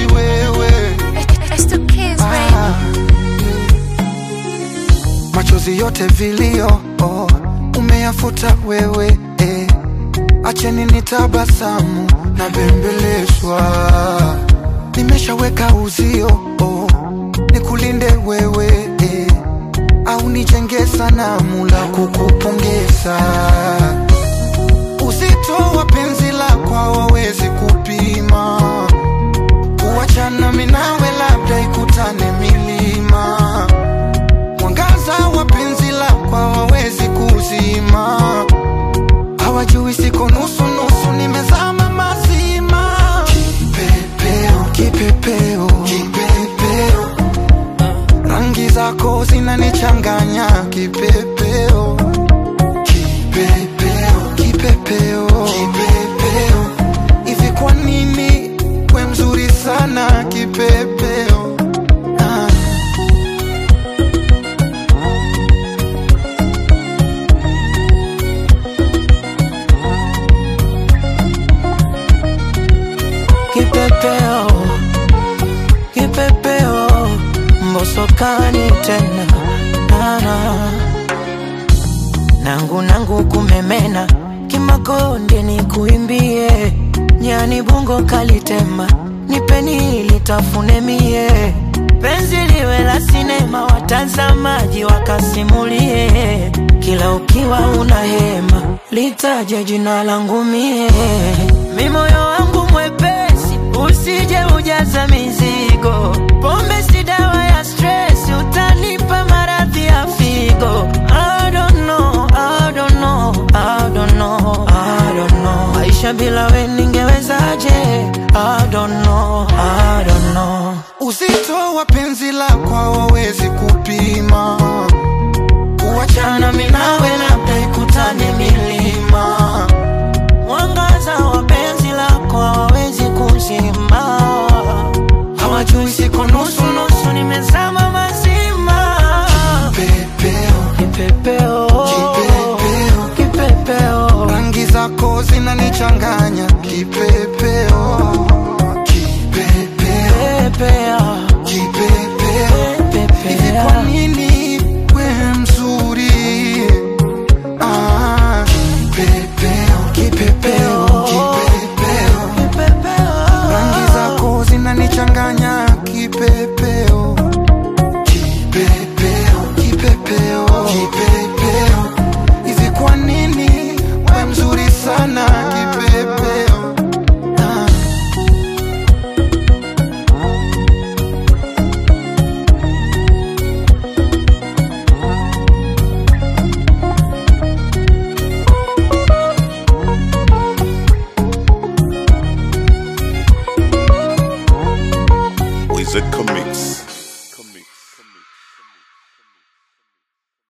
wewe It's the kids, baby. Ah, machozi yote vilio oh, umeyafuta wewe eh. Acheni nitabasamu na bembelezwa, nimeshaweka uzio oh, nikulinde wewe eh. Au nijenge sanamu la kukupongeza. Uzito wa penzi lako hawawezi kupima, kuachana mimi nawe labda ikutane milima mwangaza wa penzi lako hawawezi kuzima, hawajui siko nusu nusu, nimezama mazima. Kipepeo, kipepeo, kipepeo, rangi zako zinanichanganya. Kipepeo, kipepeo, kipepeo, kipepeo, hivi kwa nini we mzuri sana kipepeo? Ah. Kipepeo, kipepeo, mbosokani tena nana nangu nangu kumemena kimakonde ni kuimbie nyani bungo kalitema nipeni litafune mie penzi liwe la sinema watazamaji wakasimulie kila ukiwa una hema litaje jina langu mie mi moyo wangu mwepesi usije ujaza mizigo pombe si dawa ya stress utanipa maradhi ya figo I don't know, I don't know, I don't know, I don't know. Maisha bila we ningewezaje? I don't know, I don't know. Uzito wa penzi lako hawawezi kupima, kuachana mimi nawe labda ikutane milima. Mwangaza wa penzi lako hawawezi kuzima, hawajui siko nusu nusu, nimezama mazima. Pepeo, Kipepeo, Kipepeo. kipepeo, rangi zako zinanichanganya. Kipepeo, kipepeo, pepea, kipepeo, hivi kwa pepea. nini we mzuri? Ah, kipepeo, kipepeo, kipepeo Kipepeo. rangi zako zinanichanganya kipepeo